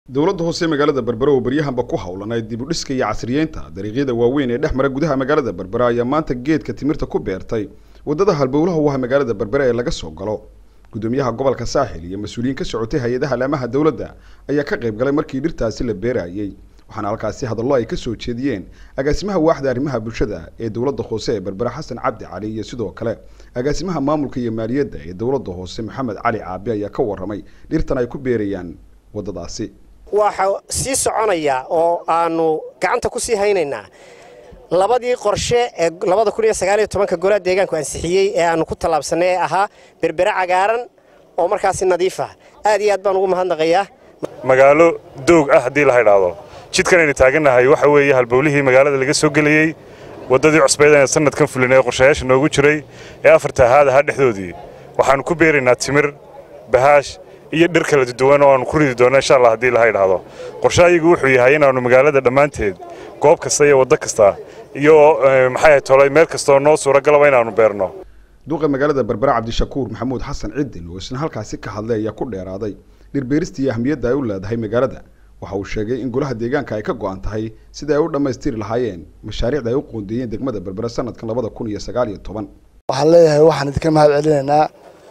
dowladda hoose ee magaalada berbera oo baryahanba ku howlanayd dib u dhiska iyo casriyeynta dariiqyada waaweyn ee dhex mara gudaha magaalada berbera ayaa maanta geedka timirta ku beertay waddada halbowlaha u ah magaalada berbera ee laga soo galo gudoomiyaha gobolka saaxil iyo mas-uuliyiin ka socotay hay-adaha laamaha dowladda ayaa ka qayb galay markii dhirtaasi la beerayay waxaana halkaasi hadallo ay ka soo jeediyeen agaasimaha waaxda arrimaha bulshada ee dowladda hoose ee berbera xasan cabdi cali iyo sidoo kale agaasimaha maamulka iyo maaliyadda ee dowladda hoose maxamed cali caabi ayaa ka warramay dhirtan ay ku beerayaan waddadaasi waxa sii soconaya oo aanu gacanta ku sii haynaynaa labadii qorshe ee labada kun iyo sagaaliyo tobanka golaha deegaanku ansixiyey ee aanu ku tallaabsannay ee ahaa berbere cagaaran oo markaasi nadiif ah aad iyo aad baan ugu mahadnaqayaa magaalo doog ah haddii la haydhaahdo jidkan aynu taagannahay waxa weeye halbowlihii magaalada laga soo gelayey waddadii cusbeed ee sannadkan fulin ee qorshayaasha noogu jiray ee afarta ahaad ahaa dhexdoodii waxaannu ku beeraynaa timir bahaash iyo dhir kala duwan oo aanu ku ridi doonno insha allah haddii laha idhaahdo qorshahayagu wuxuu yahay inaannu magaalada dhammaanteed goob kasta iyo waddo kasta iyo maxay ahay tolay meel kastaoo noo suuragalaba inaannu beerno duuqa magaalada berbera cabdishakuur maxamuud xasan ciddin oo isna halkaasi ka hadlay ayaa ku dheeraaday dhirbeerista iyo ahmiyadda ay u leedahay magaalada waxa uu sheegay in golaha deegaanka ay ka go'an tahay sida ay u dhammaystiri lahaayeen mashaariicda ay u qoondeeyeen degmada berbera sanadkan labada kun iyo sagaal iyo toban waxaan leeyahay waxaan idinka mahad celinaynaa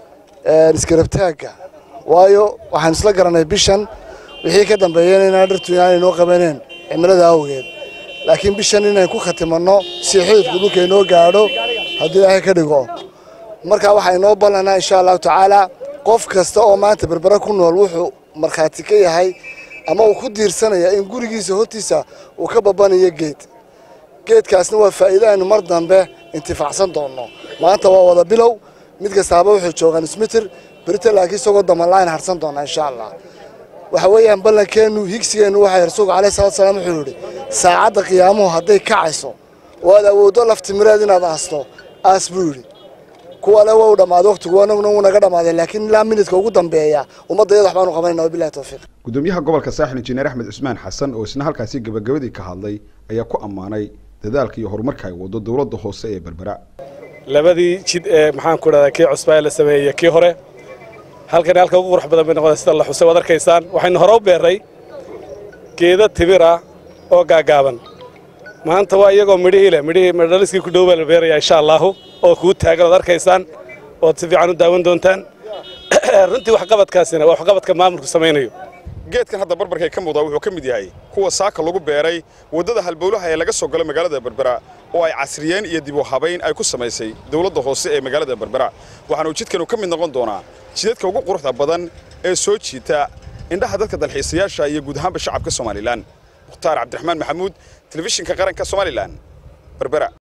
iskarabtaagga waayo waxaan isla garanay bishan wixii ka dambeeyeen inaan dhirtu inaanay noo qabaneen cimilada awgeed laakiin bishan inayn ku khatimanno si xididku dhulka inoo gaadho haddii ilaahay ka dhigo marka waxaa inoo ballanaa insha allahu tacaalaa qof kasta oo maanta berbera ku nool wuxuu markhaati ka yahay ama uu ku diirsanaya in gurigiisa hortiisa uu ka babanayo geed geedkaasna waa faa'iido aynu mar dambe intifaacsan doonno maanta waa wada bilow mid kastaaba wuxuu joogaan ismitir berita laakiin isagoo damanlaan harsan doonaa insha allah waxa weeyaan ballankeennu higsigeennu waxay rasuulku alayhi salatu salaam wuxuu yidhi saacadda qiyaamuhu hadday kacayso oo aad awooddo laftimireed inaad aasto aas buu yidhi kuwa le waa u dhammaaday waqtigu anaguna wuu naga dhammaaday laakiin ilaa minidka ugu dambeeya ummadda iyada waxbaanu qabanayna wabillahi tawfiiq gudoomiyaha gobolka saaxil injineer axmed cusmaan xasan oo isna halkaasi gabagabadii ka hadlay ayaa ku ammaanay dadaalka iyo horumarka ay waddo dowladda hoose ee berbera labadii jid ee maxaanku idhahdaa kii cusbaa la sameeyey kii hore halkan halka ugu qurux badan bay noqda sida la xusay waad arkaysaan waxaynu hore u beerray geeda timira oo gaagaaban maanta waa iyagoo midhihii leh midhihii midhaliskii ku dhow baa la beerayaa insha allaahu oo kuu taagan ood arkaysaan ood si fiican u daawan doontaan runtii waxqabadkaasina waa waxqabadka maamulku samaynayo geedkan hadda barbarkay ka muuqdaa wuxuu ka mid yahay kuwa saaka lagu beeray waddada halbowlaha ee laga soo galo magaalada berbera oo ay casriyeen iyo dib u habayn ay ku samaysay dowladda hoose ee magaalada berbera waxaanu jidkanu ka mid noqon doonaa jidadka ugu quruxda badan ee soo jiita indhaha dadka dalxiisayaasha iyo guud ahaanba shacabka somalilan mukhtaar cabdiraxmaan maxamuud telefishinka qaranka somalilan berbera